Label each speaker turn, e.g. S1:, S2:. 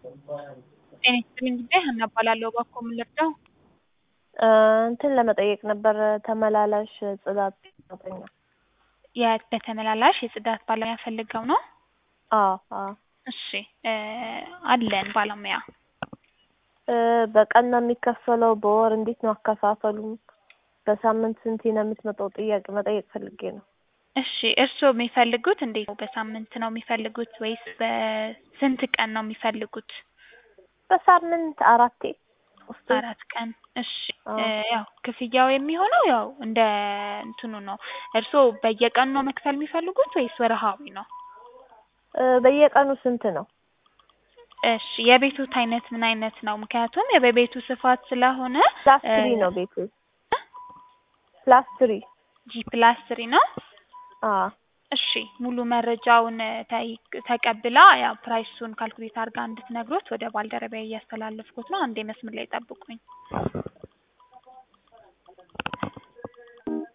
S1: ጤና ይስጥልኝ ጉዳይ ሀና እባላለሁ። እባክዎ ምን ልርዳው?
S2: እንትን ለመጠየቅ ነበር ተመላላሽ ጽዳት ሰራተኛ።
S1: የት በተመላላሽ የጽዳት ባለሙያ ፈልገው ነው?
S2: አዎ አዎ።
S1: እሺ አለን ባለሙያ።
S2: በቀን ነው የሚከፈለው? በወር እንዴት ነው አከፋፈሉ? በሳምንት ስንቴ ነው የምትመጣው? ጥያቄ መጠየቅ ፈልጌ ነው።
S1: እሺ እርስዎ የሚፈልጉት እንዴት ነው? በሳምንት ነው የሚፈልጉት ወይስ በስንት ቀን ነው የሚፈልጉት?
S2: በሳምንት አራቴ ሶስቴ።
S1: አራት ቀን እሺ ያው ክፍያው የሚሆነው ያው እንደ እንትኑ ነው። እርስዎ በየቀኑ ነው መክፈል የሚፈልጉት ወይስ ወርሃዊ ነው?
S2: በየቀኑ ስንት ነው?
S1: እሺ የቤቶት አይነት ምን አይነት ነው? ምክንያቱም የቤቱ ስፋት ስለሆነ
S2: ፕላስ ትሪ ነው ቤቱ። ፕላስ ትሪ
S1: ጂ ፕላስ ትሪ ነው?
S2: አዎ
S1: እሺ ሙሉ መረጃውን ተቀብላ ያው ፕራይሱን ካልኩሌት አድርጋ እንድትነግሮት ወደ ባልደረባዬ እያስተላለፍኩት ነው። አንዴ መስመር ላይ ጠብቁኝ።